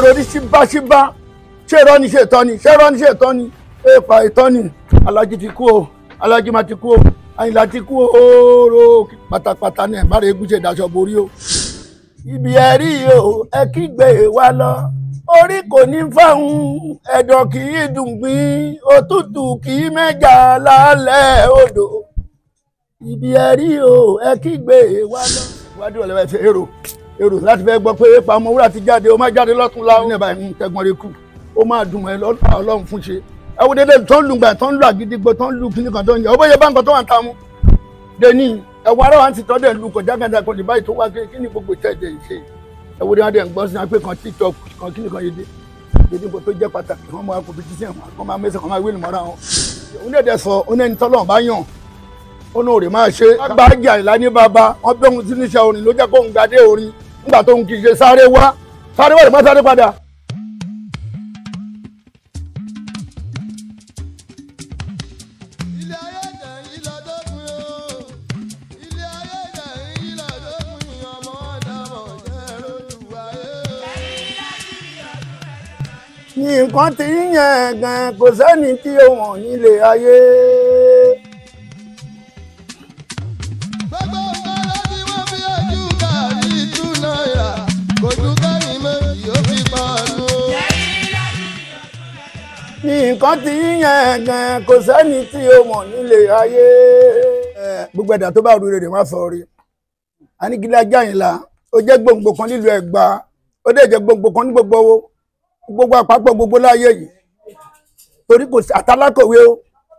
èrò ní ṣíbáṣíbá ṣé irọ́ ni ṣe ìtọ́ ni ṣé irọ́ ni ṣe ìtọ́ ni èèpà ìtọ́ ni alájí ti kú o alájí máa ti kú o àyìnlá ti kú o ooo pátápátá ní ẹ̀bára egun ṣe ìdáṣọ borí o. ibi ẹ rí o ẹ kígbe wa lọ orí kò ní fáwọn ẹ̀dọ̀ kì í dùn gbìn òtútù kì í mẹ́jà lálẹ́ odò ibi ẹ rí o ẹ kígbe wa lọ. ìwádìí ọ̀lẹ́wà ẹ̀ ṣe èrò èrò láti fẹ́ gbọ́ pé pàmò wúrà ti jáde ó má jáde lọ́tún láwọn ní ìbáyìí ń tẹ́gbọ́n rẹ kù ó máa dùn ẹ lọ́dún ọlọ́run fún ṣe ẹ wo dédé tó ń lu gbà tó ń lu àgídígbò tó ń lu kíní kan tó ń yẹ ó bóyá bá nǹkan tó wà ń ta mú deni ẹ wo ara wa ti tọ́ dẹ̀ lu kọjá gàdá kan lè báyìí tó wá kí ni gbogbo ìtẹ́ ẹ̀jẹ̀ ṣe ẹ wo dédé ń gbọ́ sí wọn pé kan tiktok kan kíní kan yéde àgídígbò tó jẹ́ pàtàkì wọn máa competition wọn kọ́ máa mẹ́sàn-án máa wíìlì mọ́ra wọn òun dẹ̀ dẹ̀ sọ òun ẹni tọ́lọ́run bá yàn òun ò rè máa ṣe agbájà ìlà ní bàbá wọn bẹ́ òun sí níṣẹ́ orin ló jẹ́ kóun gbadé orin nígbà tó ń kì í ṣe sáré wá sáré wá lè má sáré padà. ilé ayé jẹ́ ìlọ́dọ́gbìn o ilé ayé jẹ́ ìlọ́dọ́gbìn ọmọ ọ̀dàmọ̀ jẹ́ lójú ayé. nǹkan tí ń yẹn gan kò sẹ́ni tí ó wọ̀n nílé ayé. gbogbo nǹkan ló ti wọ́n fi ojú kárí tú náírà kò ju kẹ́yìn méjì ó fi pàánù. nǹkan tí ń yẹn gan kò sẹ́ni tí ó wọ̀n nílé ayé. gbogbo ẹ̀dá tó bá rí rere wá sọ rí anigilá jáyìnlá ó jẹ́ gbòǹgbò kan nílùú Ẹ̀gbá ó dẹ̀ jẹ́ gbòǹgbò kan ní gbogbo owó gbogbo àpapọ̀ gbogbo láyé yìí torí kò sí àtàlákọ̀wé o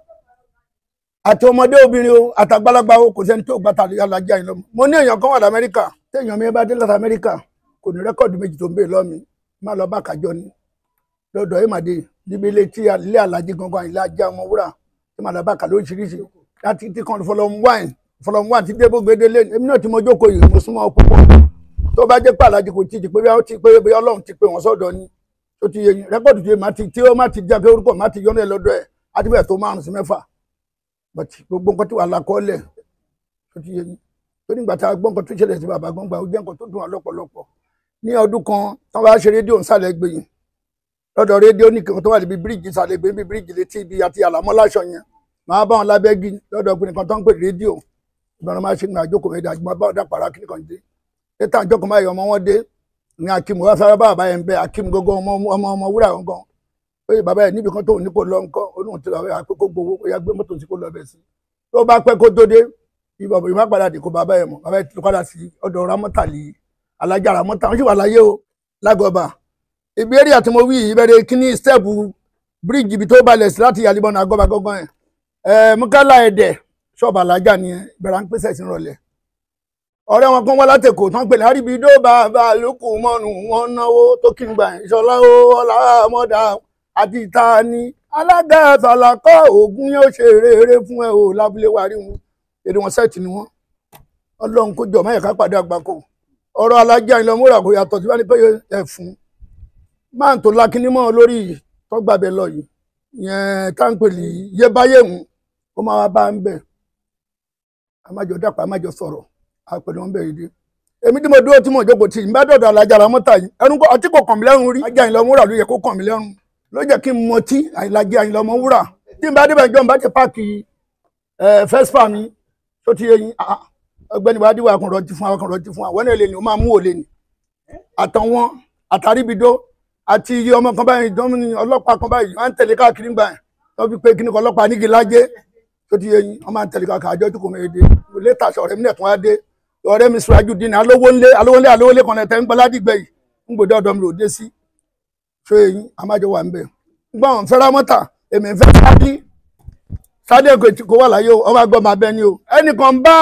àti ọmọdé obìnrin o àtàgbàlagbà o kò sẹ́ni tó gbàtà alájà yìí lọ́mọ. mo ní èèyàn kan wà lamẹ́ríkà téèyàn mi bá dé láti amẹ́ríkà kò ní rẹ́kọ̀dù méjì tó ń bè lọ́mi má lọ bá kájọ ni lọ́dọ̀ ìmàdé níbi ilé tí ilé alájí gangan ilé ajá ọmọ wúrà tí màá lọ bá kà lóríṣiríṣi láti tí kan fọlọ́mù wáìn fọlọ́mù wáìn tí débò gbédélé èmi náà tí mo jókòó yìí mo súnmọ́ púpọ̀ tó bá jẹ́ pé alájí kò tí ì pé bí ó ti pé bí ọlọ́run ti pé wọ́n sọ́dọ̀ ni tó ti yẹ yín rẹ́kọ̀dù tí má ti tí ó má ti jẹ́ pé orúkọ má ti yọ́nà ẹ̀ lọ́dọ̀ ẹ̀ á ti bẹ̀ tó márùn sí mẹ́fà but gbogbo nǹkan tí wà lákọọ́lẹ̀ tó ti yẹ yín tó nígbà tá a gbọ́ nǹkan tó ṣẹlẹ̀ sí bàbá gbọ́ngbà ó jẹ́ nǹkan tó dùn wá lọ́pọ̀lọpọ̀ ní ọdún kan tí wọ́n bá ṣe rédíò nsàlẹ̀ gbẹ̀yìn lọ́dọ̀ rédíò ní kankan tó wà níbi bíríìjì nsàlẹ̀ gbẹ̀yìn bíi bíríìjì létí ibi àti àlámọ́ láṣọ yẹn máa bá wọn lábẹ́gì lọ́dọ̀ ọkùnrin kan tó ń pè rédíò ìbọn máa ṣe ń àjókòó mẹ́ta àjùmọ̀ bá ọ̀dà pàrọ̀ akíní kan dé létà àjọkọ̀ máa yọ ọmọ wọn dé ní akim wá fẹ́rẹ́ bá bàbá yẹn bẹ́ akim gógó ọmọ ọmọ ọmọ wúrà gangan pé bàbá yẹn níbi kan tó ní kó lọ ńkọ́ olóhùn tí bàbá yẹn àpé kó gbowó ó yá gbé mọ́tò tí kò lọ bẹ̀ sí tó bá pẹ́ kó tó dé ìbọ̀bọ̀ ìmọ̀ padà dé kó bàbá yẹn mọ̀ bàbá yẹn ti padà sí ọ̀dọ̀ ramọ́tàlì alájà ramọ́tà wọ́n sì wà láyé o lágọ̀ọ́bà ibi eré àti mo wí ìbẹ̀rẹ̀ kíní stẹ́ẹ̀pù bíríìjì ibi tó balẹ̀ sí láti yàlíbọ̀nà àgọ́bà gángan yẹn ẹ̀ mukala ẹ̀dẹ̀ ṣọ́ọ̀bù alájà nìyẹn ìbẹ̀rẹ̀ à ń pèsè ìsìn rọ̀lẹ́ ọ̀rẹ́ wọn kan wá látẹ̀kọ̀ tán pè láríbi dó bàbá lókù mọ́nu wọn náwó tó kí n gbà ìṣọlá ó ọlá mọ́dà àti ìta ni alága àtàlàkọ́ ògùn yóò ṣe rere fún ẹ o lábúlé wa rí wọn èdè wọn sẹ́ẹ̀tì ni wọn ọlọ́run kó jọ máyà ká pàdé àgbákò ọ̀rọ̀ alájà ìlọmúra kò yàtọ̀ tí wọ́n ní pé ẹ̀fún máa ń tó lákínímọ̀ lórí tọ́gbàbẹ lọ yìí yẹn táǹpẹ̀lì yébáyéhùn ó máa wá bá ń bẹ̀ àmájọ dàpọ̀ àmájọ sọ̀rọ̀ àpẹẹrẹ wọn bẹ̀rẹ̀ dé èmi tí mo dúró tí mo jókòó tì í bá dọ̀dọ̀ alájà ra mọ́tà yìí ẹnu kọ ọtí kò kàn mí lẹ́rùn rí ajá ìlọmọ wúrà ló yẹ kó kàn mí lẹ́rùn ló jẹ́ kí n mọ tí àìlàjì ìlọmọ wúrà tí n bá débẹ̀ jọ́ n bá ti páàkì fẹ́sífà mi tó ti yẹ yín ọgbẹ́ni bá díwọ̀ akọ̀rọ̀ ti fún akọ̀rọ̀ ti fún àwọn náà lè ní o máa mú òlè ní àtàwọn àtàríbidó àti iye ọmọ kan báyìí dọ́mìnì ọlọ́pàá kan báyìí wọ́n ń tẹ̀lé káàkiri gbà yẹn wọ́n fi pé kíní kan ọlọ́pàá nígi lájẹ́ tó ti yẹ yín wọ́n máa ń tẹ̀lé káàkiri àjọ tó kò mẹ́rin dé létà sọ̀rọ̀ mi nẹ̀tún wá dé ọ̀rẹ́ mi sùrájú dín ní alówó ńlé alówó ńlé alówó ńlé kan lẹ́tẹ̀ ń gbọ́ ládìgbẹ́ yìí ń gbòdì ọ̀dọ́ mi ló dé sí ṣé eyín amájọ wà ń bẹ̀. gbọ́n àwọn fẹ́ràn mọ́tà èmi fẹ́ sáàdì sáàdì èkó kò wà láyé o ọba gbọ́ máa bẹ ni o ẹnìkan bá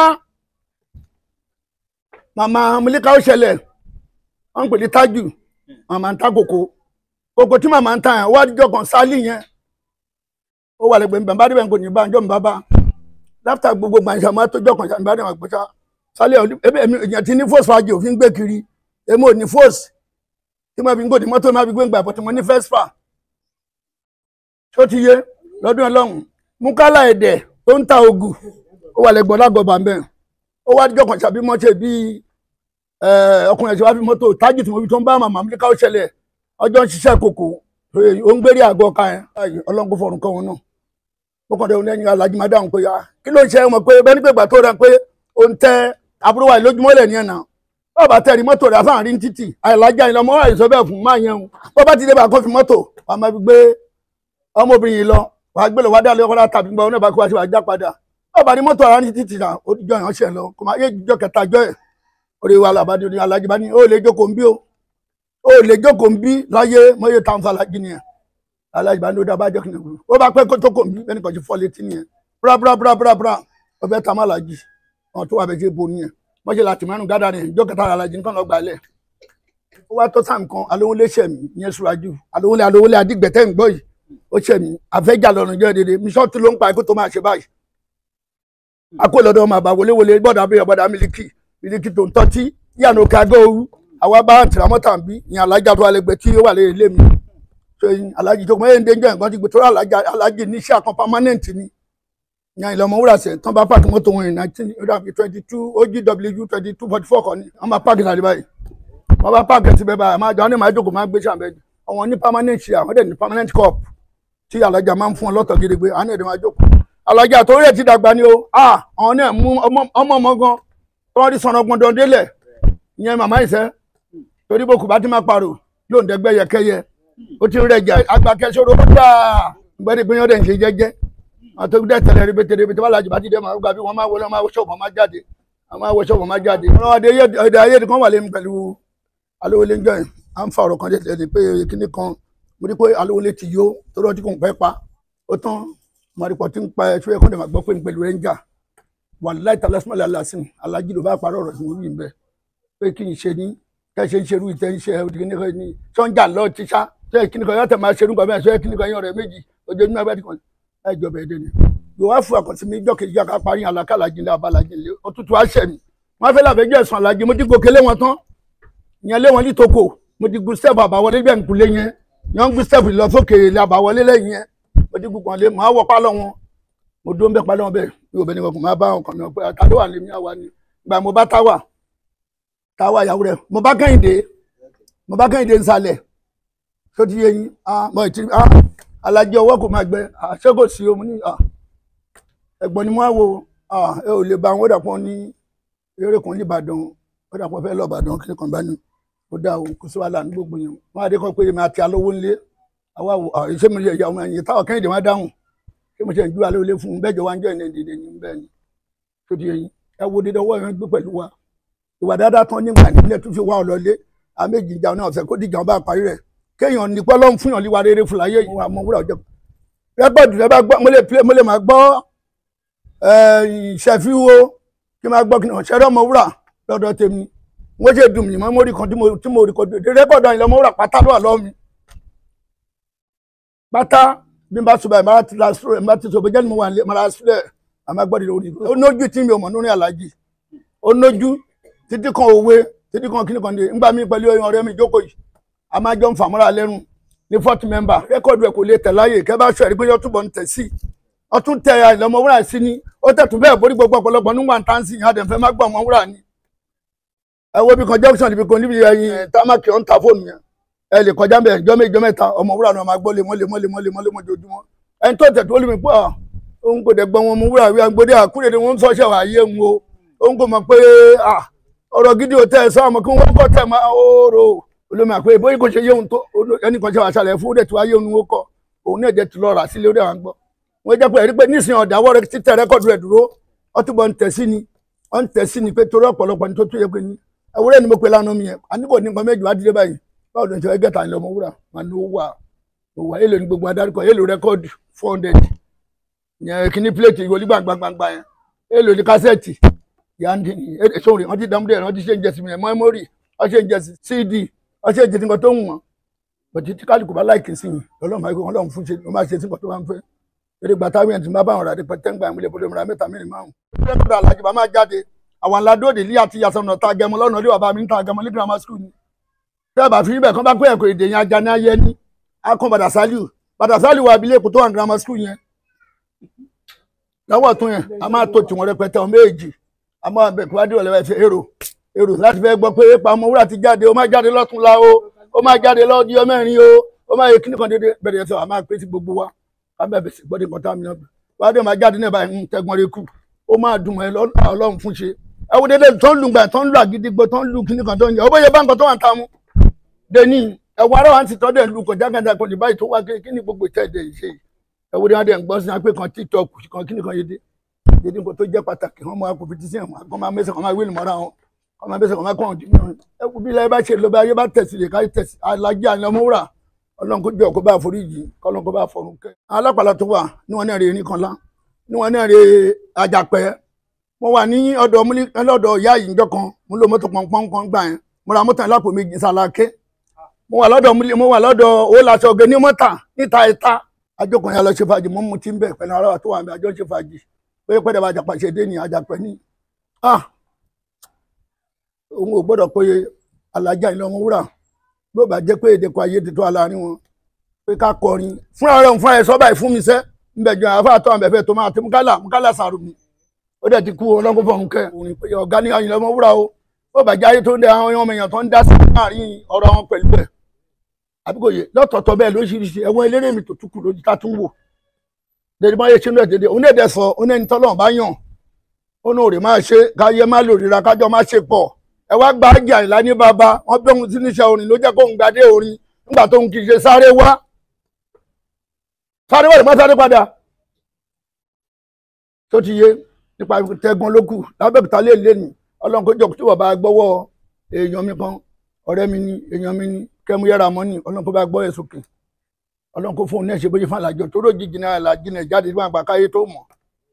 màmá mílíkà ó ṣẹlẹ̀ wọ́n ń pè ní tájù màmá ń ta kòkó kòkó tí màmá ń ta yẹn wádìjọ́ kan sálì yẹn ó wà lẹ́gbẹ̀ẹ́ bàbá débẹ̀ kò ní bá ǹjọ́ mi bá bá láfta gbogbo gbàǹṣà máa tó jọkàn ṣàǹbá dẹ̀ wọ́n gbọ́sá sálẹ̀ ẹbí ẹ̀mí èèyàn ti ní fóòsì fàájì òfin gbé kiri èmi ò ní fóòsì tí mo fi ń gòdì mọ́tò máa fi gbé ń gbà bọ́tí mo ní fẹ́sfà tó ti yé lọ́dún ọlọ́run mukala ẹ̀dẹ̀ tó ń ta ògù ó wà lẹ́gbọ̀n lágọ̀ọ́bà mbẹ́ ó wá jọkàn ṣàbí mọ́tò bíi ọkùnrin ẹ̀ṣẹ̀ wá fi mọ́tò tájì tí mo fi tó ń bá màmá mi ká ó ṣẹlẹ̀ ọjọ́ ń ṣiṣẹ́ kòkó ó ń gbérí àgọ́ ọ̀ka yẹn Báyìí, ọlọ́run kò fọ̀rùn kọ́ wọn náà mo kàn dé òun lẹ́yìn alájí máa dáhùn pé ah kí ló ń ṣe ọmọ pé bẹ́ẹ̀ ni pé ìgbà tó rẹ pé ó ń tẹ àbúrò wa lójúmọ́ lẹ̀ ní ẹ̀nà bọ́ọ̀ bá tẹ̀rí mọ́tò rẹ̀ afáàrin ní títì àìlájà ìlọmọ àìsọ bẹ́ẹ̀ fún máa yẹn o bọ́ bá ti dé bá kó fi mọ́tò wàá máa fi gbé ọmọbìnrin yìí lọ wàá gbé lọ wàá dá lé ọkọ tàbí gbọ́ ọ̀nà ìbákú wá sí wàá já padà bọ́ọ̀ bá ní mọ́tò ara ní títì náà ó jọ ìránṣẹ́ lọ kò máa yé jọ kẹta jọ ẹ̀ orí wa làbádé ní alájí bá ní ó lè jókòó ń bí o ó lè jókòó ń bí láyé mọ́yé táwọn fàlájì nìyẹn alájí bá ní ó dábàá jẹ́ kìnìún ó bá pẹ́ kó tó kò ń bí bẹ́ẹ̀ ni kò ti fọ́ létí nìyẹn bra bra bra bra bra ọbẹ̀ tá má lajì wọn tó wà bẹ́ẹ̀ ṣe bo nìyẹn wọ́n ṣe láti mẹ́rin gádà rẹ̀ ìjọ kẹta alájí nǹkan lọ́ọ́ gbalẹ̀ ó wá tó sàm kan alówólé ṣẹ̀mí ìyẹn ṣùrájú alówólé alówólé adigbẹ̀tẹ̀ ń gbọ́ yìí ó ṣẹ̀mí àfẹ́jà lọ́rùn jẹ́ dédé mísọ́ọ̀tì ló ń pa ikú tó máa ṣe báyìí akó lọ́dọ̀ ọmọ àbá wọléwọlé gbọ́dọ̀ abẹ́yẹ gbọ́dọ̀ mílíkì mílíkì tó ń tọ́tí yànnà òkè àgọ́ òru àwa bá tìrámọ́tà ń bí ìyẹn alájà tó alẹ́gbẹ́ tí ó wà lé ilé mi so alájì tó kọ́ mẹ́rin dénjọ́ nǹkan ti gbé tó alájà alájì níṣẹ́ àkàn permanent ni ìyẹn ìlọmọ wúrà sẹ̀ tán bá pààkì mọ́tò wọn ní nineteen twenty two ogw twenty two forty four kan ni wọ́n máa pààkì sàlẹ̀ báyìí wọ́n bá pààkì ẹ̀sìn bẹ́ẹ̀ báyìí máa jọ wọn ní máa jókòó máa gbé sàbẹ̀ àwọn ní permanent ṣe àwọn dẹ̀ ní permanent cup tí alájà máa ń fún ọ lọ́tọ̀ gidigbe àwọn ẹ̀dẹ̀ máa jókòó alájà tó rẹ̀ ti dàgbà ni o ah àwọn náà mú ọmọ ọmọ gan tí wọ́n rí sọ̀nà gbọ̀ndọ̀ délẹ̀ ìyẹn màmá ìṣẹ́ torí bó kù bá ti máa parò yóò ń dẹgbẹ́ yẹkẹyẹ ó ti ń rẹ̀ jà agbákẹ́sọ̀rọ̀ ó dáa gbẹ́dẹ̀ gbẹ́yàn dẹ̀ ń ṣe jẹ́jẹ́ àwọn tó dẹ̀ tẹ̀lé rẹpẹtẹ rẹpẹtẹ wà lájú bá ti dẹ̀ máa gbà bí wọ́n máa wọlé wọ́n máa wọ ṣọ́ọ̀bù wọ́n máa jáde wọ́n máa wọ ṣọ́ọ̀bù wọ́n máa jáde. ọ̀rọ̀ adé èdè ayé kan wà lẹ́nu pẹ̀lú alówólé njọ́ yẹn à ń fa ọ̀rọ̀ kan jẹ́ pé kíní kan mo rí pé alówólé ti yó tó rọ́ tí kò ń pẹ́ pa ó tán mọ̀rìpọ̀ tí ń pa ẹ̀ ṣóyẹ kó dẹ̀ máa gbọ́ pé ń pẹ̀lú rẹ̀ ń jà wàláì tàlásímọ́lẹ̀ aláṣìn alájí ló bá parọ́ ọ̀rọ̀ tí mo rí ń bẹ̀ pé kí n ṣe ní kẹ́ ṣe ń ṣerú ìtẹ́ ń ṣe kíní kan ní sọ́njà lọ́ọ́ ti sá ṣé kíní kan yọ̀tẹ̀ máa ṣerú kan bẹ́ẹ̀ ṣé kíní kan yọ̀ rẹ̀ méjì ojoojúmọ́ abẹ́ ti kàn ẹ̀ jọba ẹ̀dẹ̀ ni yóò wá fún àkọsí mi jọ́ kejì àká parí àlàkàlà jìnlẹ̀ àbálàjì lé òtútù àṣẹ mi wọ́n fẹ́ làbẹ́jọ́ ẹ̀sùn àlàjì mo ti gòkè lé wọn tán ìyẹn lé wọn ní toko mo ti gun step àbáwọlé bẹ́ẹ̀ ń kulé yẹn yẹn ń gun step lọ sókè ilé àbáwọlé lẹ́yìn yẹn mo ti gun kan lé màá wọ pálọ̀ wọn mo dúró ń bẹ pálọ̀ wọn bẹ́ẹ̀ mi ò bẹ ní wọn kò máa bá ọkàn mi pé àtàdó wà lèmi àwa ni gbà mo bá táwà táwà ìyàwó rẹ mo bá kẹ́hìndé mo bá kẹ́hìndé nsàlẹ̀ tó ti yé yín ah mo ti ah alájẹ ọwọ́ kò máa gbẹ ah ṣé kò sí omi ní ah ẹ̀gbọ́n ni mo á wo ah ẹ ò lè ba àwọn òdàpọ̀ ní eré kan ní Ìbàdàn òdàpọ̀ fẹ́ lọ Ìbàdàn kí ni kan bá ní ó dá o kò sí wàhálà ní gbogbo yẹn wọn á dé kọ́ pé èmi àti alówó ńlé àwa wò ah ṣé mo lè yà ọmọ ẹ̀yìn táwọn kẹ́hìndé má dáhùn ṣé mo ṣe ń ju alẹ́ olé fún un bẹ́ẹ̀ jọ wá ń jọ ìní ìdílé ní bẹ́ẹ̀ ni tó di yẹn ẹ wo dídá ọwọ́ yẹn gbé pẹ̀lú wa ìwà dáadáa tán nígbà nílẹ̀ tó fi wá ọ lọlé àméjì ìjà náà ọ̀sẹ̀ kó dìjà ọba àparí rẹ̀ kéèyàn ní pọ́lọ́ fún yàn líwa rere fún láyé ìwà ọmọ wúrà ọjọ́ rẹ́kọ̀dù rẹ bá gbọ́ mo lè play mo lè máa gbọ́ ìṣẹ́fíwó kí n máa gbọ́ kí n ṣẹ́rẹ́ ọmọ wúrà lọ́dọ̀ tèmi wọ́n ṣe dùn mí mọ́ mórí kan tí mo rí kọ́ rẹ́kọ̀dù àyìnlẹ́ ọmọ wúrà pátá ló wà lọ́wọ́ mi pátá bí n bá sọ báyìí máa ti la sọ máa ti sọ bẹ́ẹ̀ jẹ́ ni mo wà nílé máa sílẹ̀ àmọ́ gbọ́dọ̀ lórí ó nójú tí mi ò mọ̀ nínú alájì ó nójú títí kan òwe títí kan kíní kan dé ńgbà mí pẹ̀lú ọ̀rẹ́ mi jókòó yìí a máa jọ ń fàmúra lẹ́rù ní fourth member rẹ́kọ̀dù ẹ̀ kò lè tẹ̀ láàyè kẹ́ bá sọ ẹ̀rí pé yọ túbọ̀ ń tẹ̀ sí ọtún tẹ àìlọ́mọ wúrà sí ni ó tẹ̀tù bẹ́ẹ̀ borí gbogbo ọ̀pọ̀lọpọ̀ nígbà tá ń sìn yín adẹ̀fẹ́ má gbọ́ ọmọ wúrà ni. ẹ wo bí kan junction níbi kan níbi ẹyin támákì ọ̀ ń ta fóònù yẹn ẹ lè kọjá bẹ́ẹ̀ jọ́ méjì jọ́ mẹ́ta ọmọ wúrà náà máa gbọ́ lemọ́ lemọ́ lemọ́ lemọ́ lemọ́ jojúmọ́ ẹni tó tẹ̀ tó lè mi pé òun kò dẹ̀ gbọ́ wọn mú wúrà wí agbódé àkúrẹ́ ni wọ́n ń sọ́ṣẹ́ wà ayé ń wo òun kò mọ̀ pé ọ̀rọ̀ gidi ò tẹ́ ẹ sọ́ọ́ mọ̀ kí wọ́n kọ́ tẹ̀ máa oòrò olómi àpé bóyá kò ṣe yé òun tó ẹnì kan ṣe wà ṣàlẹ̀ fún òde tí wàá yé òun ó kọ òun náà jẹ́ ti lọ rà sílé ó dẹ̀ wá ń gbọ́ wọ́n jẹ́ pé ẹ̀rí pé nísìnyí ọ̀dàwọ́ rẹ títẹ̀ rẹ́kọ̀dù rẹ̀ dúró ọtúbọ̀ ń tẹ̀ sí ni ọ̀ ń tẹ̀ sí ni pé torí ọ̀pọ̀lọpọ̀ ni tó tó yẹ pé ní ẹwúrẹ́ ni mo pe lánàá mi yẹn àníkò ní nǹkan méjì wá dídé báyìí báwo ló ń ṣe ẹgẹ́ ta ni ọmọ wúrà wọn ni ó wà ó wà èlò ní gbogbo adarúkọ èlò rẹ́kọ̀dù four hundred yẹn kíní pléètì ìwọlé gbàngbàngbà yẹn èlò ní kásẹ̀tì yandi sórí wọn ti dàmú dẹ̀ wọn ti ṣe ń jẹsí mi mẹ́mórì wọn ṣe ń jẹsí cd wọn ṣe ń jẹsí nǹkan tó ń wọ̀n bọ̀tí tí kálukú bá láìkì sí mi ọlọ́run àìkú ọlọ́run fún ṣe ló máa ṣe sí nǹkan tó bá ń fẹ́ eré gbàtà wíyẹn tí máa bá àwọn ràdí pẹ̀tẹ́ ń gbà ìmúlẹ̀ bọ́dọ̀ mìíràn mẹ́ta mẹ́rin márùn. rẹ́kọ̀dù alájú bá máa jáde àwọn aládòde ilé àti yasọ̀nà ta gẹmọ lọ́nà ilé bàbá mi ń ta gẹmọ ní grammar school ni. bẹ́ẹ̀ bá fi ibẹ̀ kán bá pé ẹ̀kọ́ èdè yẹn ajá ní ayé ní akọ badasaliu badasaliu wà abilé èkó tó wà ní grammar school yẹn. lọ́wọ́ tún yẹn a máa tó tiwọn rẹpẹtẹ ọmọ èjì a máa bẹ̀ kí wá dé ọ̀lẹ́wẹ̀ fi èrò èrò láti fẹ́ gbọ́ pé ipa ọmọ wúrà ti jáde ó má jáde lọ́tún la o ó máa jáde lọ́jọ́ mẹ́rin o ó máa yẹ kíní kan dédé bẹ̀rẹ̀ sọ àmà pé sí gbogbo wa ká bẹ̀rẹ̀ sí gbọ́dọ̀ nǹkan tá a mìíràn wá dé máa jáde náà báyìí ń tẹ́gbọ́n rẹ kù ó máa dùn mọ́ ẹ ọlọ́run fún ṣe ẹ wo dédé tó ń lu gbà tó ń lu àgídígbò tó ń lu kíní kan tó ń yẹ ó bóyá bá nǹkan tó wà ń ta mu deni ẹwọ ara wa ti tọ́ dẹ̀ lu kọjá gàdá kan ní báyìí tó wá kí ni gbogbo ìtẹ́ ẹ̀dẹ̀ yìí ṣe yìí ẹ wo ni wọn dẹ̀ ń gbọ́ sí apẹ́ kan tiktok kan kíní kan yé dé dédé nǹkan tó jẹ́ pàtàkì wọn máa kó fìtí sí ẹ̀wọ̀n kọ́ máa mẹ́sẹ̀ kọ́ máa wíìlì mọ́ra wọn kọ́ máa mẹ́sẹ̀ kọ́ máa kọ́ ọ̀hún dìbò ẹ wo bí ilẹ̀ bá ṣe lọ bá ayé bá tẹ̀sí lè ká tẹ̀sí alájí àná mọ́wúrà ọlọ́run kó jọ kó bá foríjì kọ́lọ́n kó bá fọ̀rùn kẹ́. alápàlà tó wà ní wọn náà rè ní kan lá ní wọn náà rè àjàpẹ́ mo wà ní ọ̀dọ̀ múlí ọ̀dọ̀ ìyá yìí njọ́ kan mo lo mọ́tò pọnpọ́n kan gbà yẹn mo ra mọ́tò lápò méjì sàlàké mo wà lọ́dọ̀ múlí mo wà lọ́dọ̀ owó làṣọ ọ̀gẹ̀ ní mọ́tà níta ìta àjọkùnrin àlọ́ ṣe fàájì mo mú tí ń bẹ̀ pẹ̀lú ara tó wà ní àjọ ṣe fàájì pé pẹ́ẹ́dẹ̀ bá àjàpá ṣe dé ní àjàpẹ́ ní. òun ò gbọ́dọ̀ pé alájà ìlọmọ wúrà bí ó bá jẹ́ pé èdè kan ayé ti tó aláàárín wọn pé ká kọrin fúnra rẹ̀ fúnra ẹ̀ sọ́bà ìfún mi sẹ́ ńbẹ̀jọ àfáàtọ̀ àbẹ̀fẹ̀ tó máa ti mukala mukala sàrù mi ó dẹ̀ ti kú ọlọ́kùn fọ̀hún kẹ́ òun pé ọ̀gá ní àyìnlẹ̀ ọmọ wúrà o ó bàjẹ́ ayé tó ń dẹ àwọn ọmọ èèyàn tó ń dá sí láàrin ọ̀rọ̀ wọn pẹ̀lú ẹ̀ àbíkò yẹ lọ́tọ̀ọ̀tọ̀ bẹ́ẹ̀ lóṣìṣì ẹ̀wọ̀n eléré mi tó túkù lójú tá tún wò dédé máa yẹ ṣe náà dédé òun èdè sọ òun ẹni tọ́lọ́run bá yàn òun ò rè máa ṣe káyé má lò ríra kájọ má ṣe pọ̀ ẹ wá gba ájà ìlà ní bàbá wọn bí òun ti níṣẹ́ orin ló jẹ́ kó ń gbadé orin nígbà tó ń kì í ṣe sáré wá sáré wá lè má sáré padà tó ti yé nípa tẹ̀gbọ́n ló kù lábẹ́òkúta lè lé ní ọlọ́run kó jọ tí wọ́n bá gbọ́wọ́ èèyàn mi kan ọ̀rẹ́ mi ni èèyàn mi ni kẹ́mu yára mọ́ ni ọlọ́run kó bá gbọ́ ẹ̀ sókè ọlọ́run kó fún un ní ẹ̀ṣẹ̀ bóyá fún àlàjọ tó ròjì jìnnà àlàjì náà jáde nígbà àgbà káyé tó mọ̀.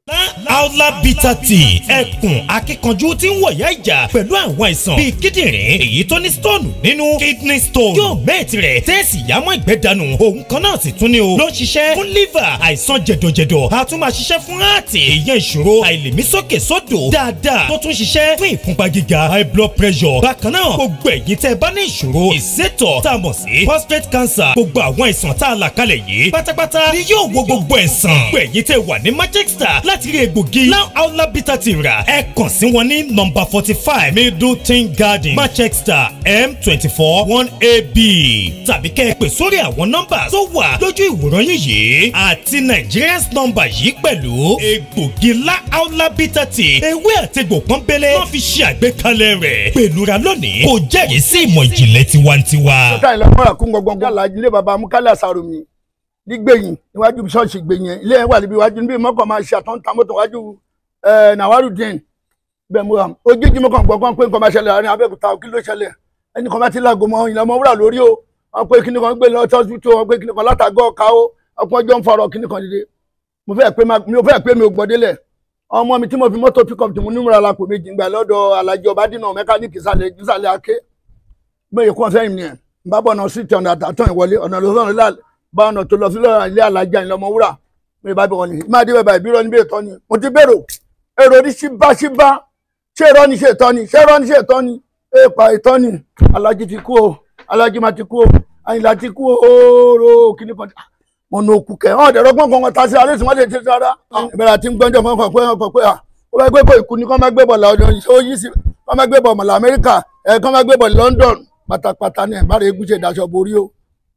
Aula bitter tea ẹkùn akíkanjú tí ń wọ̀yá ìjà pẹ̀lú àwọn àìsàn bíi kíndìnrín èyí tó ní stone nínú kidney stone yóò mẹ́ẹ̀tì rẹ̀ tẹ́ẹ̀sì yámọ́ ìgbẹ́ dànù òun kan náà sì tún ní o ló ń ṣiṣẹ́ fún liver àìsàn jẹ̀dọ̀jẹ̀dọ̀ a tún máa ṣiṣẹ́ fún heart èèyàn ìṣòro àìlèmí sókè sódò dáadáa tó tún ṣiṣẹ́ fún ìfúnpá gíga high blood pressure bákan náà gbogbo ẹ̀yin tẹ́ ẹ bá ní ìṣòro ìsétọ̀ tá a mọ̀ sí prostate cancer gbogbo àwọn àìsàn tá a là kalẹ̀ yìí pátápátá ni yóò wo gbogbo ẹ̀sán gbogbo ẹ̀yin tẹ́ wà ní manchester láti rí egbògi now aula bitter ti rà ẹ kàn sí wọn ní nọ́mbà forty five middleton garden manchester m twenty four one ab tàbí kẹ́ ẹ pè sórí àwọn nọ́mbà tó wà lójú ìwòran yín yìí àti nigerians nọ́mbà yìí pẹ̀lú egbògi la aula bitter ti ewé àtegbò pọ́nbélé wọ́n fi ṣe àgbékalẹ̀ rẹ̀ pèlúra lónìí kò jẹ́rìí sí ìmọ̀ ìjìnlẹ̀ tiwantiwa. ọ̀tá ìlànà kún gbọ̀ngbọ̀ngbọ̀ alájí ilé baba mukala sàrùmí nígbẹ̀yìn níwájú ṣọ́ọ̀ṣì gbẹ̀yìn ilé ẹ̀ wà níbi iwájú níbi mọ́kàn máa ṣe àtúntà mọ́tò wájú nàwárùdín bẹ́ẹ̀ mo hàn ojújí mọ́kàn gbọ́ngàn pé nǹkan máa ṣẹlẹ̀ láàrin abẹ́òkúta kí ló ṣẹlẹ̀ ẹnì kan bá ti láago mọ́ ìlànà ọmọ wúrà lórí o wọn pé kíní kan gbé lọ tọ́sí tó wọn pé kíní kan látàgọ́ ọ̀ka o ọkùnrin ọjọ́ ń farọ̀ kíní kan dìde mo fẹ́ pé mo fẹ́ pé mi ò gbọ́délẹ̀ ọmọ mi tí mo fi mọ́tò pickup tí mo ní múra lápò méjì gbà lọ́dọ̀ alájọ ọbádìnà mẹkáníìkì ìsàlẹ̀ aké gbẹ̀yẹ̀ kún ọ̀fẹ́ ìmìnira bá bọ̀ ọ̀nà sí ti ọ̀nà àtàtàn ìwọlé ọ̀nà lọ́sọ̀rọ̀ bá ọ̀nà tó lọ sí lọ́rọ̀ ilé alájà ìlọmọ wúrà mi bá bẹ̀ wọ́n ní máa dé bẹ̀bà ìbírọ̀ níbi ètò ni mo ti bèrò èrò ní síbá síbá ṣé irọ́ ni ṣe ìtọ́ ni ṣé irọ́ ni ṣe ìtọ́ ni èèpà ìtọ́ ni alájí ti kú o alájí máa ti kú o àyìnlá ti kú o ooo kíní kan mo nà òkú kẹ ọ̀n dẹ̀rọ gbọ̀ngàn kan ta sí alẹ́ ìsìnwá lè ṣe rárá ìbẹ̀rẹ̀ àti gbọ́njọ́ kan kan pé kan pé ó bá gbé bọ̀ ìkú ni kọ́ máa gbé bọ̀ lọ́dọ̀ ó yí sí kọ́ máa gbé bọ̀ mọ̀lá Amẹ́ríkà ẹ̀ kọ́ máa gbé bọ̀ London pátápátá ní ẹ̀bára egúnṣe ìdáṣọ borí o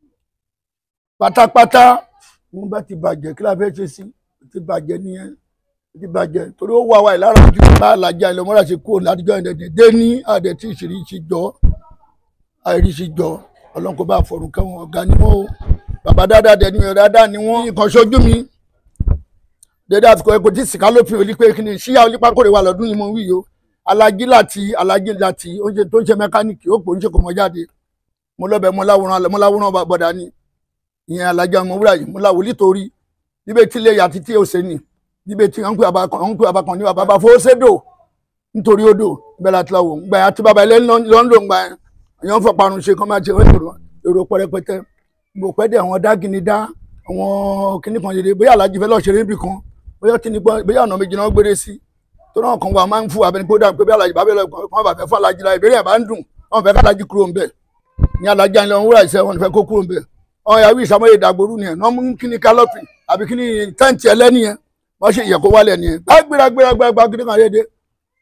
pátápátá wọn bá ti bàjẹ́ kí la fẹ́ ṣe sí ti bàjẹ́ nìyẹn ti bàjẹ́ torí ó wà wáyé lára ju bá alájà ìlọmọ́ra ṣe kúrò látijọ́ ìdẹ̀dẹ̀ dé ní àdẹ̀ tí ìṣiríṣi jọ àìríṣi jọ ọlọ́run kó bá fọ̀rùn kẹ́wọn ọ̀gá ni wọ́n o bàbá dáadáa dẹ̀ ni wọ́n dáadáa ni wọ́n nǹkan ṣojú mi dédé àsìkò ẹ̀kọ́ tí sìkà lópin òlí pé kí ni ṣíyá olípákòrè wà lọ́dún yìí mo wí o alájí láti alájí láti oúnjẹ tó ń ṣe mẹkáníìkì ó pò ń ṣe kò mọ jáde mo lọ́bẹ̀ mo láwòrán mo láwòrán bọ̀dà ni ìyẹn alájà ọmọ wúrà yìí mo láwò nítorí níbẹ̀ tí ilé yàtí tí ó ṣe nì níbẹ̀ tí wọ́n ń pè abakan wọ́n ń pè abakan ní bàbá fowó sédò nítorí odò bẹ́ẹ̀ láti láwò gbà yà tí bàbá ilé ló ń lò ń gbà yẹn èèyàn fọ parun ṣe kọ́ máa ṣe èrò pẹrẹpẹtẹ mo pẹ́ dẹ̀ àwọn dágìní dá àwọn kinní kan yèrè bóyá alájí fẹ́ lọ́ọ́ ṣeré níbì kan bóyá kíní bóyá ọ̀nà méjì náà gbére sí tó náà kan wà máa ń fún abẹni pé ó dà pé bí alájí bá bẹ lọ kàn bá fẹ́ fún alájí la ìbéèrè ẹ̀ bá ń dùn wọn fẹ́ kálájí kúrò ńbẹ̀ ní alájí àyìnlẹ̀ wọn wúrà ìṣẹ́ wọn fẹ́ kó kúrò ńbẹ̀ wọn yà wí ìsàmúlẹ̀ ìdàgbòrú nìyẹn náà mú kíní kálọ́pì àbí kíní tẹ́ǹtì ẹlẹ́ni yẹn wọ́n ṣe ìyẹ̀kọ́ wálẹ̀ nìyẹn gbàgbéra gbéra gbéra kíní kan léde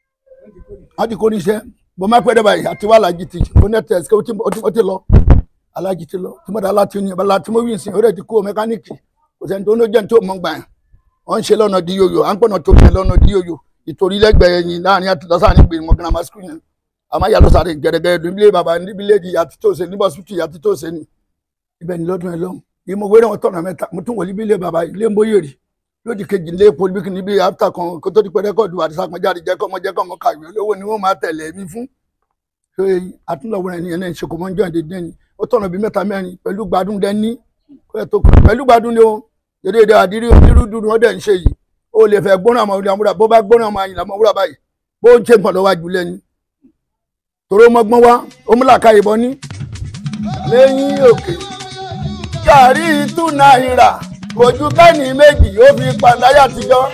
wọ́n ti kó níṣẹ́ bó má pẹ́ dẹ́bà yìí àti wàhálà jí ti kó nẹ́tẹ̀ẹ́sì ó ti lọ alájí ti lọ tí mo dá láti ní ọba láti mo wí nsìn ó rẹ̀ ti kó mẹkáníìkì kò sẹ́ni tó ń jẹ́ ní tó mọ̀ gbà yẹn wọ́n ń ṣe lọ́nà di yoyo à ń pọ̀nà tó yẹ lọ́nà di yoyo ìtòrí lẹ́gbẹ̀ẹ́ yẹn láàrin àti lọ́sàn ní gbèrè wọn grammar school yẹn àmọ́ ìyá lọ́sàn gẹ̀rẹ́gẹ̀rẹ́ nílé bàbá níbi ilé ìyá tí tó ṣe níbọ̀ sùtù ìyá tí tó ṣe ni ibẹ̀ ni lọ́dún ẹ lọ́hùn yìí mo wéré wọn tọ̀nà mẹ́ta mo tún wọlé bí ilé bàbá ilé ń bóyè rí lódì kejì ilé polybik níbi after kan kó tó di pé rẹ́kọ̀dù àdìsá kan jáde jẹ́ kọ́ ọmọ jẹ́ kọ́ ọmọ kàwé olówó ni wọ́n máa tẹ̀lé mi fún ṣé àtúnlọ̀wọ́ rẹ̀ nìyẹn náà ń ṣe kò mọ́ ń jọ́ ìdíje ni ó tọ̀nà bí mẹ́ta mẹ́rin pẹ̀lú gbádùn dẹ́ni pẹ̀lú gbádùn ni ó dédé àdírí onírú dúdú wọn dẹ̀ ń ṣe yìí ó lè fẹ́ gbóná ọmọ ìlàmúra bó bá gbóná ọmọ ìlàmú wúrà báyìí bó ń ṣe nǹkan lọ́wọ́ àjùlẹ̀ ni tòró mọ́gbọ́n wá ó múlà ká ìbọn ní lẹ́yìn òkè gàrí two náírà kò ju bẹ́ẹ̀ni méjì ó fi pàdáyà tijọ́.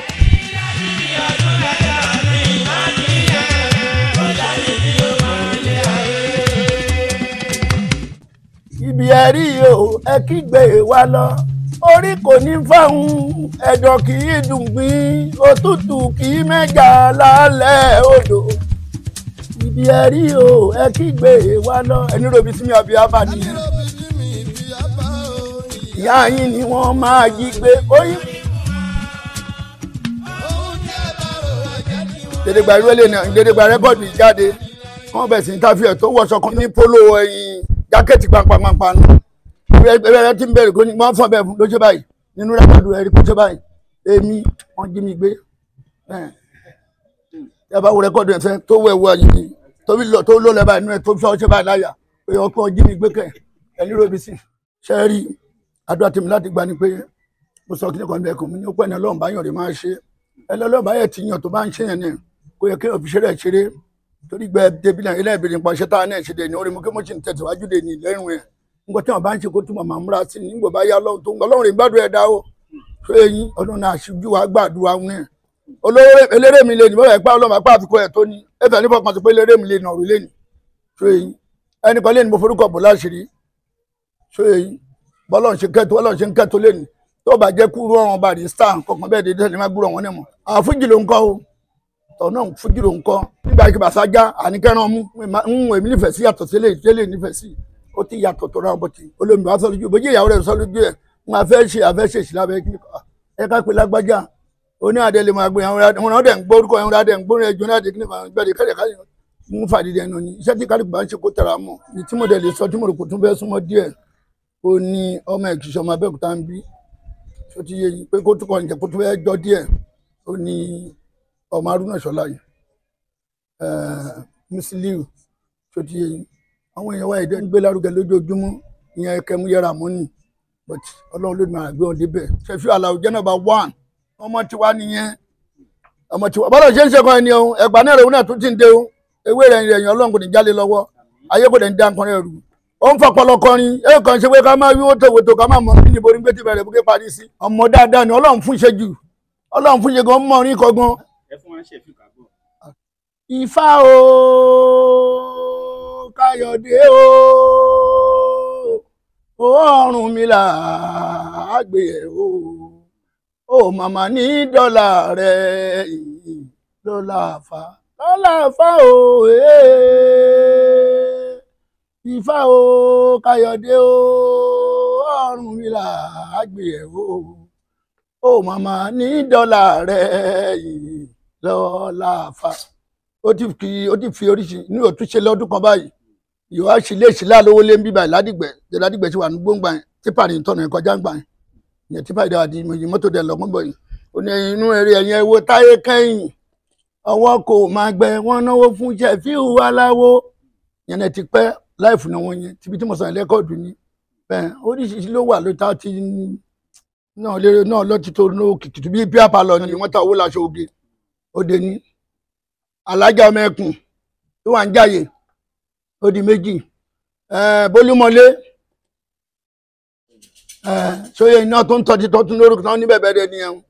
ibi ẹ̀rí o ẹ kígbe wa lọ orí kò ní fáwọn ẹ̀dọ̀ kì í dùn gbìn òtútù kì í mẹ́jà lálẹ́ odò ibi ẹ̀rí o ẹ kígbe wa lọ ẹni robi sí mi àbí abá nìyẹn ìyá yín ni wọ́n máa jí gbé oyún. dédégbà irú ẹlẹ́ni dédégbà rẹ́kọ̀dù ìjáde wọ́n bẹ̀ sí interview tó wọṣọ kan ní polo ẹ̀yìn jákẹ́ẹ̀tì pàǹpàǹpàǹ ẹ̀rẹ́ tí ń bẹ̀rẹ̀ kó ní wọ́n fọ́n bẹ́ẹ̀ fún ló ṣe báyìí nínú rẹ́kọ̀dù ẹ̀rí kó ṣe báyìí èmi wọ́n jí mi gbé ẹ bá wo rẹ́kọ̀dù ẹ̀fẹ́ tó wẹ̀ wọ yìí tó ló lẹ́ báyìí nínú ẹ̀ tó fi ọṣẹ báyìí láyà pé ọkọ̀ jí mi gbé kẹ̀ ẹni robi sí ṣẹ́ẹ́rì àdúrà tèmi láti gba ni pé mo sọ kí ni kan bẹ́ẹ̀ kò mí ní ó pẹ́ ní ọlọ́run báyọ̀ rẹ̀ máa ṣe ẹlọ́lọ́run báyọ̀ ti yàn tó bá ń ṣe yẹn ni kó yẹ kí òfìṣẹ́ rẹ̀ ṣeré torí gbẹ débi náà ilé ìbèrè nípa iṣẹ́ tá a náà ṣe dé ní orí mo kí mo ṣì ń tẹ̀síwájú dé ní ìlẹ́rìn ẹ̀ nǹkan tí wọn bá ń ṣe kó túmọ̀ máa múra sí ní gbọ̀ bá yá ọlọ́run tó ń gbọ́ ọlọ́run rẹ̀ gbádùn ẹ̀dá o ṣé eyín ọdún náà aṣojú wa gbàdúrà wọn ẹ̀ olówó eléré mi lè ní bọ́lá ẹ̀pá ọlọ́run apá àfikún ẹ̀ tó ní ẹ̀fẹ̀ nípa kan tó pé eléré mi lè nà ọ̀rùn lé ní ṣé eyín ẹnìkan lé ní mo forúkọ bò láṣìírí ṣé eyín bọ́lọ̀ ṣe kẹ́tọ́ bọ́lọ̀ ṣe ń kẹ́tọ́ lẹ́nu tó bá jẹ́ kúrú ọ̀run barista kankan bẹ́ẹ̀ dédé ní má gbúrọ̀ wọn ní mọ̀ àwọn fújì ló ń kọ́ o tọ̀ náà fújì ló ń kọ́ nígbà tí bàṣá já àníkẹ́rán mú ń èmi nífẹ̀ẹ́ sí yàtọ̀ sílẹ̀ ìtẹ́lẹ̀ nífẹ̀ẹ́ sí ó ti yàtọ̀ tó ra bọ̀tì olómi wa sọ lójú bójú ìyàwó rẹ̀ sọ lójú ẹ̀ ń afẹ́ ṣe afẹ́ ṣe sí lábẹ́ kí ẹ ká pé lágbájá oní adé lè máa gbé àwọn ọ̀dẹ̀ ń gbórúkọ ẹ̀hún adé ń gbórí ẹjọ́ náà dé kí ni gbẹ̀dẹ̀ kẹ́lẹ̀ ká ń fàdídẹ̀ ẹnu ni iṣẹ́ tí kálukú bá ń ṣe kó tẹ̀ra mọ́ ní tí mo dẹ̀ lè sọ tí mo rò kó tún fẹ́ súnmọ́ díẹ̀ ó ní ọmọ ìkìsọ ọmọ abẹ́òkúta ń bí tó ti yé yín pé kó tún kọ́ ǹjẹ́ kó tún fẹ́ jọ díẹ̀ ó ní ọmọ arúnà ṣọlá yìí Musiliu tó ti yé yín àwọn èèyàn wa èdè ń gbé lárugẹ lójoojúmọ́ ìyẹn kẹmú yẹra mọ́ ni but ọlọ́run ló máa gbé wọn débẹ̀ ṣẹfí aláwọ jẹ́ nọ́mbà one ọmọ tiwa nìyẹn ọmọ tiwa bọ́lá ṣe ń ṣe kan ẹni o ẹgbàá náà rẹ̀ náà tún ti ń dé o ewé rẹ̀ ẹ̀yìn ọlọ́run kò ní jálè lọ́wọ́ ayé kò dẹ̀ ń dá nǹkan rẹ̀ rù ó ń fọpọlọ kọrin ẹ kàn ṣe pé ká máa wíwó tòwòtò ká máa mọ ní níbo ní gbẹ́tì bẹ̀rẹ̀ bókè parí sí. ọmọ dáadáa ni ọlọ́run fún ṣe jù ọlọ́run fún ṣe gan mọ́ orin kọ́gbọ́n. ẹ fún wa ń ṣèfì kàgbọ́. Ifá o Káyọ̀dé o Ọ̀rúnmìlà àgbè ẹ̀ o ó màmá ní dọ́là rẹ̀ dọ́là fa dọ́là fa o. Hey ifá o káyọ̀dé o ọ̀rúnmìlà àgbè ẹ̀ o ó màmá ní dọ́là rẹ̀ yìí lọ́la fa ó ti fi ó ti fi oríṣi ní òtúnṣe lọ́dún kan báyìí ìwà sílé ìsílẹ̀ àlówó lé ń bíbá ládìgbẹ́ jẹ́ ládìgbẹ́ ti wà ní gbóngbà yẹn típà ní ìtọ́nà ẹ̀ kọjá ń gbà yẹn ìyẹn típà ìdáwà di ìmọ̀jì mọ́tò dẹ̀ lọ́gbọ́n bọ̀ yìí ó ní inú eré ẹ̀yẹn wo táyé kẹ́yìn ọwọ́ kò máa gbẹ wọ́n náwó fún Ṣẹ̀fíù aláwo yẹn ti pẹ́ láìfù náà wọ́n yẹn tíbi tí mo sàn lẹ́kọ̀ọ́dù ni bẹ́ẹ̀ oríṣiríṣi ló wà ló ta ti náà lérè náà lọ́tí tó ní òkìkì tó bí bí apalọ ni wọ́n ta owó láṣọ oge òde ní alájà ọmọ ẹkùn tó wà ń jáyè ó di méjì bólúmọlé sóyè iná tó ń tọ́jú tó tún lórúkọ tán níbẹ̀ bẹ́ẹ̀ dẹ̀ nìyẹn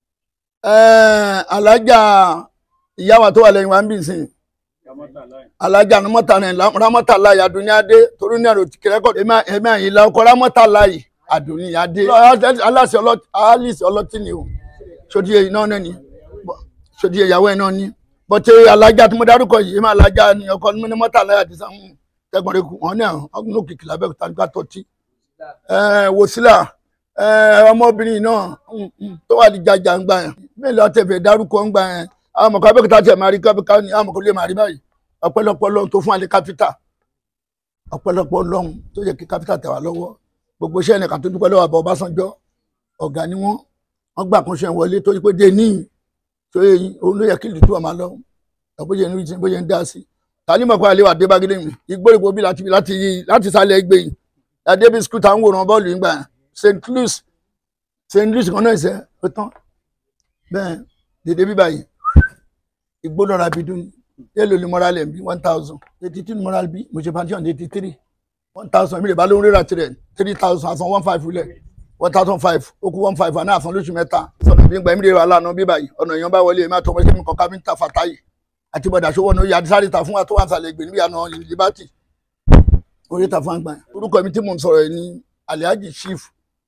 alájà ìyáwó tó wà lẹ́yìn wa ń bì sìn alájà ní mọ́tàlá rámọ́tàlá àdúnyádé torí ní àrò kẹrẹ́kọ̀ èmi àyìnlá ọkọ̀ rámọ́tàlá yìí àdúnyádé aláṣẹ alice ọlọ́tí ni o sódì èyí náà náà ni sódì ìyàwó ẹ̀ náà ni bọ́tẹ́ alájà tí mo dárúkọ yìí èmi alájà ni ọkọ̀ ní mọ́tàlá àdìsá tẹgbọnrin kù wọn ní àwọn ọgbọn òkìkí lábẹ́òkúta nígbà tọ́tí wòsílà ọmọbìnrin náà mm, mm, tó wà ní jàjà ń gbà yẹn mélòó àtẹ̀fẹ̀ dárúkọ ń gbà yẹn àwọn ọmọkọ abẹ́òkúta tẹ̀ máa rí kápẹ́ká ní àwọn ọmọkọ lè máa rí báyìí ọpẹ́lọpẹ́ Ọlọ́run tó fún wa ní kápítà ọpẹ́lọpẹ́ Ọlọ́run tó yẹ kí kápítà tẹ̀ wá lọ́wọ́ gbogbo iṣẹ́ ẹnìkan tó dúpẹ́ lọ́wọ́ àbọ̀ Ọbásanjọ́ ọ̀gá ni wọ́n wọ́n gbà kún ṣe wọlé tó yí pé dé níyì tó yẹ yín òun ló yẹ kí ìlú máa lọ bóyá ń rí bóyá ń dá sí tani mọ̀ pé àlewà dé bágídé mi ìgbórígbó bí láti láti láti sálẹ̀ ẹgbẹ́ yìí adébí skul táwọn wòran bọ́ọ̀lù yìí gbà st louis st louis kan náà ṣe ó tán bẹ́ẹ̀ dédé bíbá yìí ìgbónára bí dún yẹ́lò ní moral ẹ̀ bí one thousand eighty two moral bí mo ṣe pension eighty three one thousand mi lè bá lóun rírà tirẹ̀ three thousand àsan one five lẹ̀ one thousand five ó kú one five àná àsan lóṣù mẹ́ta sọ̀nà bí gbà mí lè wà lánàá bíbá yìí ọ̀nà èèyàn bá wọlé ẹ̀ má tọ́ ọmọ ẹgbẹ́ mi kọ́ kábíńtà fàtáyì àti bọ̀dà ṣòwò ní oyè àdísáré ta fún wa tó wà sàlẹ̀ ìgbè níbi àná liberty orí ta fún àgbà orúkọ mi tí mò ń sọ̀rọ̀ yìí ní alhaji chief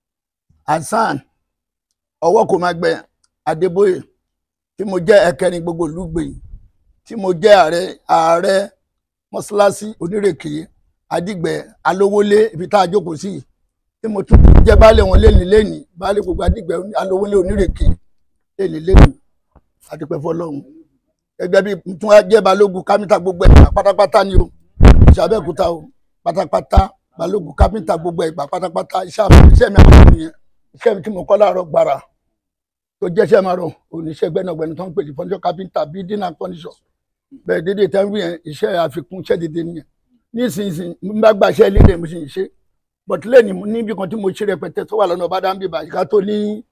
hasan ọwọ́ kò máa gbẹ adébóyè tí mo jẹ́ ẹ̀kẹrin gbogbo olùgbé tí mo jẹ́ ààrẹ ààrẹ mọ́ṣáláṣí onírèké adìgbẹ́ alówólé ibi tá a jókòó sí tí mo tún jẹ́ baálé wọn lẹ́ni lẹ́ni baálé gbogbo adìgbẹ́ alówólé onírèké lẹ́ni lẹ́ni adìpẹ́ fọlọ́run gẹ́gẹ́ bí tún wá jẹ́ balógun kámítà gbogbo ẹ̀ pátápátá ni o ìṣàbẹ̀kúta o pátápátá balógun kámítà gbogbo ẹ̀ pátápátá iṣẹ́ àmọ́ iṣẹ́ mi àwọn ènìyàn iṣẹ́ mi tí mo kọ́ láàárọ̀ gbàrà tó jẹ́ iṣẹ́ máa rọ̀ oníṣẹ́ gbẹ́nàgbẹ́ni tó ń pè ní fọ́njọ́ kápẹ́ńtà bíi dínà kọ́ndíṣọ̀ bẹ́ẹ̀ dédé tẹ́ ń wí yẹn iṣẹ́ àfikún iṣẹ́ dédé nìyẹn nísinsìnyí n bá gbà iṣẹ́ líle mo sì ń ṣe bọ̀tílẹ̀ ní níbi kan tí mo ṣe rẹpẹtẹ tó wà lọ́nà ọba dáńbì báyìí ká tó ní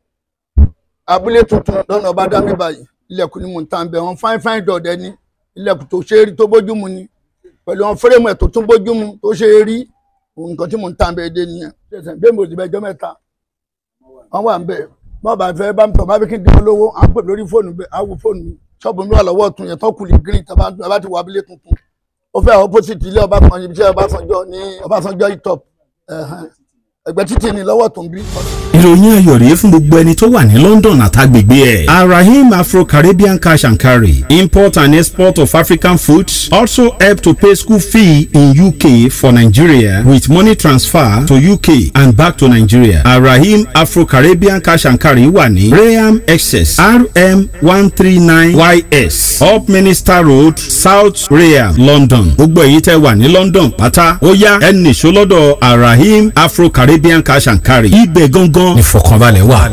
abúlé tuntun lọ́nà ọba dáńbì báyìí ilẹ̀kùn ni mò ń tàn bẹ̀ wọn fáin fáin dọ̀dẹ ni ilẹ̀kùn tó ṣe é rí tó bójú mu ni pẹ̀lú wọn fẹ́rẹ̀mù ẹ̀ tó tún bójú mu tó ṣe é rí nǹkan tí mò ń tàn bẹ̀ dé nìyẹn bẹ́ẹ̀ mo sì bẹ ẹjọ́ mẹ́ta wọ́n wà ń bẹ̀ bọ́ọ̀ bá fẹ́ bá mi tọ̀ bá bí kí n dín lówó à ń pè lórí fóònù bẹ́ẹ̀ á wo fóònù mi ṣọ́ọ̀bù mi wà lọ́wọ́ ọ̀tún yẹn tó kù ní green tó bá ti wọ abúlé tuntun ó fẹ́ opposite ilé Ọbásanjọ́ ibi iṣẹ́ Ọbásanjọ́ ní Ọbásanjọ́ itop ẹgbẹ́ títì ní lọ́wọ́ tó ń bí. ìròyìn ayọ̀ rèé fún gbogbo ẹni tó wà ní London àtàgbègbè ẹ̀. arahim afro-caribbean cash and carry import and export of African foods also help to pay school fee in UK for Nigeria with money transfer to UK and back to Nigeria. arahim afro-caribbean cash and carry wà ní Rayam excess rm one three nine ys up Minister Road South Rayam London. gbogbo èyí tẹ́ wà ní London pátá ó yá ẹ nìṣó lọ́dọ̀ arahim afro-caribbean caribbean cash and carry. ibẹ̀ gangan ìfọ̀kànbalẹ̀ wà.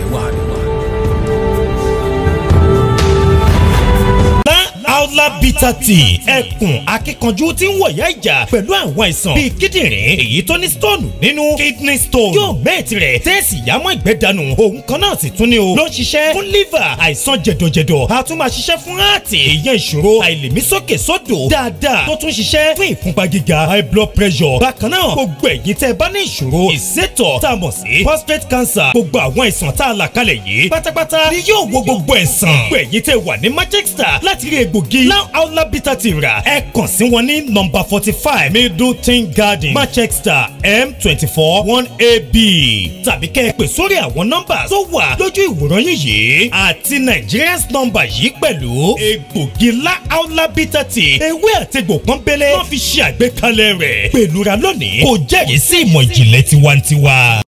Aula bitter tea ẹkùn akíkanjú tí ń wọ̀yá ìjà pẹ̀lú àwọn àìsàn bíi kíndìnrín èyí tó ní stone nínú kidney stone yóò mẹ́ẹ̀tì rẹ̀ tẹ́ẹ̀sì yámọ́ ìgbẹ́ dànù òun kan náà sì tún ni o ló ń ṣiṣẹ́ fún liver àìsàn jẹ̀dọ̀jẹ̀dọ̀ a tún máa ṣiṣẹ́ fún heart èèyàn ìṣòro àìlèmí sókè sódò dáadáa tó tún ṣiṣẹ́ fún ìfúnpá gíga high blood pressure bákan náà gbogbo ẹ̀yin tẹ́ bá ní ìṣòro ìsétọ̀ tá a mọ̀ sí prostate cancer gbogbo àwọn àìsàn tá a là kalẹ̀ yìí pátápátá ni yóò wo gbogbo ẹ̀sán gbogbo ẹ̀yin tẹ́ wà ní Manchester láti rí egbògi Lao Aula Bitter ti rà ẹ kàn sí wọn ní nọ́mbà forty five Middleton Garden Manchester M twenty four one AB tàbí kẹ́ ẹ pè sórí àwọn nọ́mbà tó wà lójú ìwòran yín yìí àti Nigerians nọ́mbà yìí pẹ̀lú egbògi Lao Aula Bitter ti ewé àtegbò pọ́nbélé wọ́n fi ṣe àgbékalẹ̀ rẹ̀ pẹ̀lúra lónìí kò jẹ́rìí sí ìmọ̀ ìjìnlẹ̀ tiwantiwa.